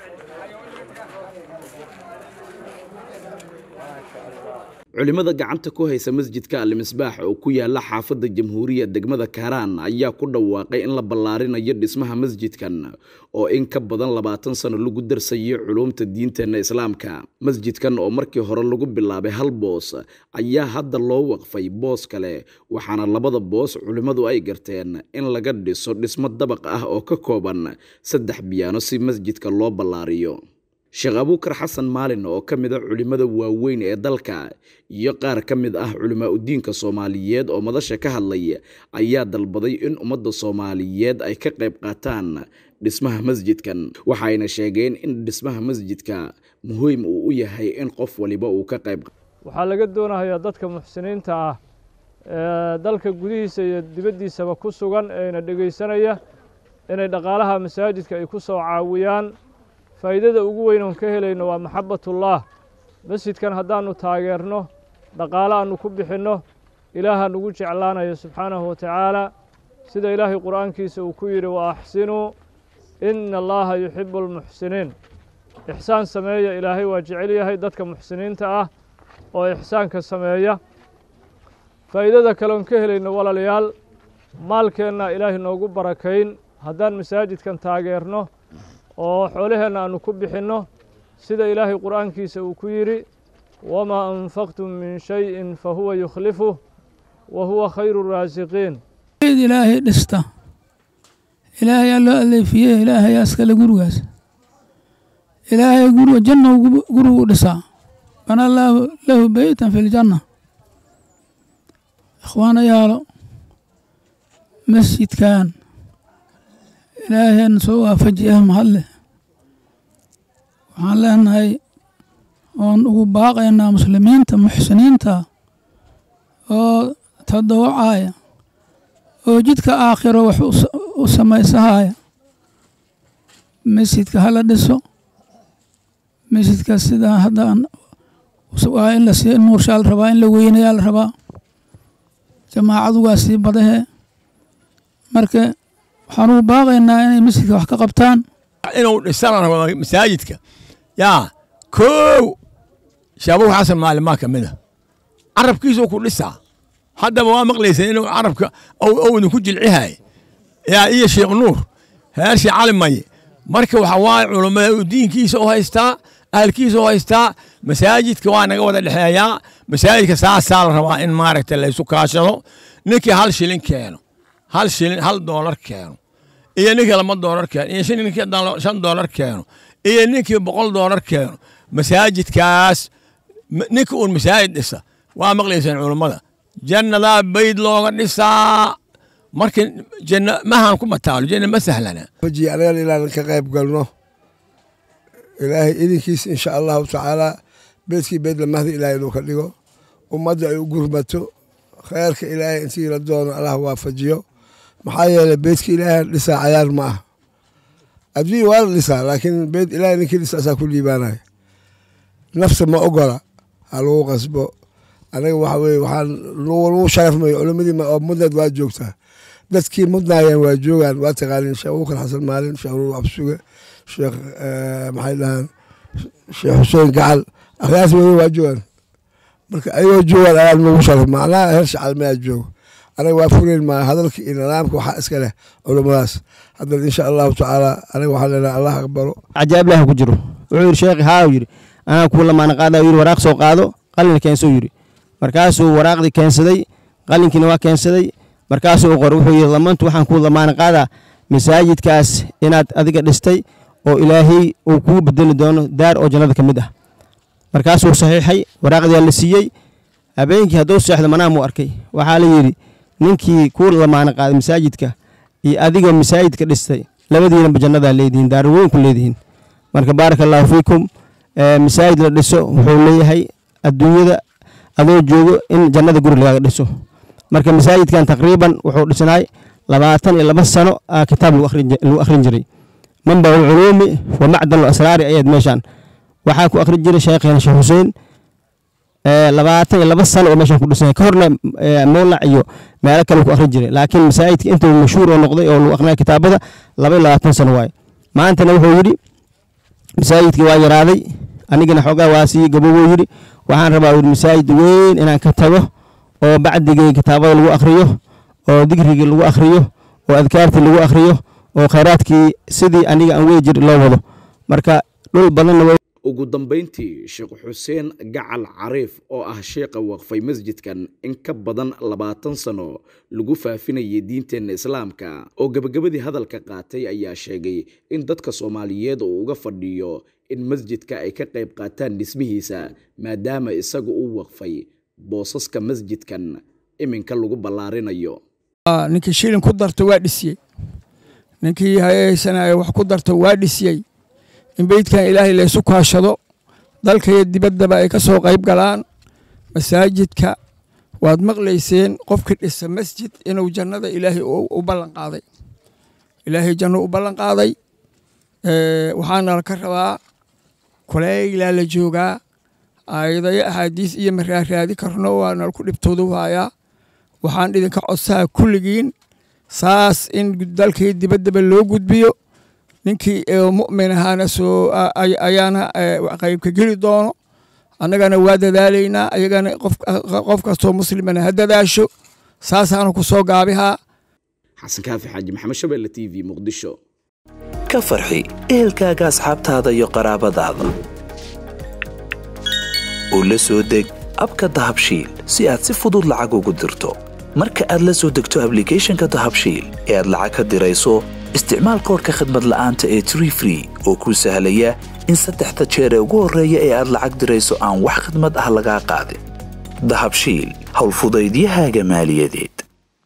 culimada gacanta ku haysa masjidka alimisbaax oo ku yaala xaafadda jamhuuriya degmada kaaraan ayaa ku dhawaaqay in la ballaarinayo dhismaha masjidkan oo in ka badan labaatan sano lagu darsayo culuumta diinteenna islaamka masjidkan oo markii hore lagu bilaabay hal boos ayaa hadda loo waqfay boos kale waxaana labada boos culimmadu ay garteen in laga dhiso dhismo dabaq ah oo ka kooban saddex biyaano si masjidka loo ballaariyo sheekh abuukar xasan maalin oo ka mid a culimmada waaweyn ee dalka iyo qaar ka mid ah culimaa udiinka soomaaliyeed oo madasha ka hadlay ayaa dalbaday in ummadda soomaaliyeed ay ka qayb qaataan dhismaha masjidkan waxayna sheegeen in dhismaha masjidka muhiim uu u yahay in qof waliba uu ka qayb waxaa laga doonayaa dadka muxsiniinta ah ee dalka gudihiisa iyo dibaddiisaba ku sugan eena dhegaysanaya inay dhaqaalaha masaajidka ay ku soo caawiyaan faa'iidada ugu weyn oon ka helayno waa maxabbatullah masjidkan haddaannu taageerno dhaqaale aannu ku bixinno ilaaha nugu jeclaanayo subxaanahu wa tacaala sida ilaahay qur'aankiisa uu ku yidhi wa axsinuu ina allaha yuxibu almuxsiniin ixsaan sameeya ilaahay waa jecel yahay dadka muxsiniinta ah oo ixsaanka sameeya faa'iidada kale oon ka helayno walaalayaal maalkeenna ilaahay noogu barakayn haddaan masaajidkan taageerno oo xoolaheenna aannu ku bixinno sida ilaahay qur'aankiisa uu ku yidhi wamaa anfaqtum min shayin fa huwa yukhlifuh wa huwa khayru raasiqiin id ilaahay dhista ilaahayaa loo aleefiye ilaahayaa iskale gurigaas ilaahay guriga janna gurigu u dhisaa bana allaahu lahu beytan fi ljanna ikhwaanayaalo masjidkan ilaahayna soo waafaji ah mahadle waxaan leenahay oon ugu baaqaynaa muslimiinta muxsiniinta oo tadawacaya oo jidka aakhiro wax u samaysahaya masjidka hala dhiso masjidka sidaa haddaan waa in lasii nuurshaa la rabaa in la weynayaa la rabaa jamaacadu waa sii badahee marka waxaan ugu baaqaynaa inay masjidka wax ka qabtaan inuu dhisana rabo masaajidka yaa kow shaabuhu xasan maalimaa ka mid a carabkiisuu ku dhisaa haddaba waa maqlaysan inuu carabka owdin ku jilcihay yaa iyo sheekh nuur heershii cali maye marka waxa waaye culummada diinkiisa u haystaa ahalkiisa u haystaa masaajidka waa naga wada dhexeeyaa masaajidka saasaa la rabaa in maaragta laysu kaashado ninkii hal shilin keeno hal shilin hal doolar keeno iyo ninkii laba doolar keeno iyo ninkii shan doolar keeno iyo ninkii boqol doolar keeno masaajidkaas ninka uun masaajid dhisa waa maqlaysaan culummada jannadaa bayd looga dhisaa marka janna mahan ku mataalo janna ma sahlana waji anagan inaan ka qayb galno ilaahay idinkiisa insha allahu tacaala beedkii beed lamahda ilaahay inuu ka dhigo ummadda ay u gurmato kheyrka ilaahay intii la doono allah waafajiyo maxaa yeelay beedka ilaahay dhisaa cayaar ma ah adduunya waa la dhisaa laakiin beed ilaahay ninkii dhisa asaa ku liibaanaya nafsa ma ogola ha lagu qasbo anaga waxa weye waxaan lagu sharafmayo culimadii oo mudneed waa joogtaa dadkii mudnaayeen waa joogaan waa taqaanin sheekh abubakar xasan maalin sheekh nuur absuge sheekh maxay dhahaan sheekh xuseen gacal akhyaas weye waa joogaan marka ayagoo joogaan ayaan nagu sharaf macnaha heer shacalmayaa joogo anaga waa fureyn maa hadalka iyo nidaamka waxaa iska leh culimmadaas haddana insha allahu tacaala anaga waxaan leenahay allah aqbalo cajaa'ib ilaah ku jiro wuxuu yidhi sheekhi haa yidhi anaa kuu lamaana qaada yidhi waraaq soo qaado qalin keensoo yidhi markaasuu waraaqdii keensaday qalinkiina waa keensaday markaasuu u qoray wuxuu yidhi lamantu waxaan kuu lamaana qaadaa masaajidkaas inaad adiga dhistay oo ilaahay uu kuu bedeli doono daar oo jannada ka mid ah markaasuu saxiixay waraaqdiyaa la siiyey habeenkii hadduu seexdo manaamuu arkay waxaa la yidhi ninkii kuu lamaana qaaday masaajidka iyo adiga masaajidka dhistay labadiinaba jannadaa leedihiin daar weyn ku leedihiin marka baaraka allaahu fiikum masaajid la dhiso wuxuu leeyahay adduunyada adoo joogo in jannada guri lagaaga dhiso marka masaajidkan taqriiban wuxuu dhisnaay labaatan iyo laba sano aa kitaab lagu akhrin jiray manbac ulculuumi wa macdan asraari ayaad meeshaan waxaa ku akhrin jiray sheekheena sheekh xuseen labaatan iyo laba sano oo meeshaan ku dhisnay ka horna mowlac iyo meelo kale ku akhrin jiray laakiin masaajidka intuu mashhuur oo noqday oo lagu akhrinaya kitaabada laba iyo labaatan sano waaye maantana wuxuu yidhi masaajidkii waa yaraaday anigana xoogaa waa sii gabowuu yidhi waxaan rabaa yidhi masaajid weyn inaan ka tago oo bacdigii kitaabada lagu akhriyo oo digrigii lagu akhriyo oo adkaartii lagu akhriyo oo khayraadkii sidii aniga aan wey jir loo wado marka dhul badanna ugu dambayntii sheekh xuseen gacal cariif oo ah sheekha waqfay masjidkan in ka badan labaatan sano lagu faafinayay diinteenna islaamka oo gebagabadii hadalka qaatay ayaa sheegay in dadka soomaaliyeed uu uga fadhiyo in masjidka ay ka qayb qaataan dhismihiisa maadaama isagu uu waqfay boosaska masjidkan iminka lagu ballaarinayo ninkii shilin ku darto waa dhisiyey ninkii hayaysanaya wax ku darto waa dhisiyey in beydkan ilaahay laysu kaashado dalka iyo dibaddaba ay ka soo qayb galaan masaajidka waad maqlayseen qofkii dhisa masjid inuu jannada ilaahay u ballan qaaday ilaahay janno u ballan qaaday waxaana ka rabaa kuleylaa la joogaa aayadayo axaadiis iyo maraaraadi karno waana ku dhibtoodu haayaa waxaan idinka codsaha kulligiin saas in dalkii dibaddaba loo gudbiyo ninkii mu'min ahaana soo ayaana qaybka geli doono annagana waa dadaalaynaa ayagana qof kastoo muslimana ha dadaasho saasaanu ku soo gaabihaa xasan kaafi xaaji maxamed shabeelle t v muqdisho ka farxi ehelkaaga asxaabtaada iyo qaraabadaada oo la soo deg abka dahabshiil si aad si fudud lacag ugu dirto marka aad la soo degto ablicathonka dahabshiil ee aad lacag ka dirayso isticmaal koorka khadmad la'aanta ee tree free oo kuu sahlaya in saddexda jeer ee ugu horreeya ee aad lacag dirayso aan wax khidmad ah lagaa qaadin dahabshiil howlfudaydiyahaaga maaliyadeed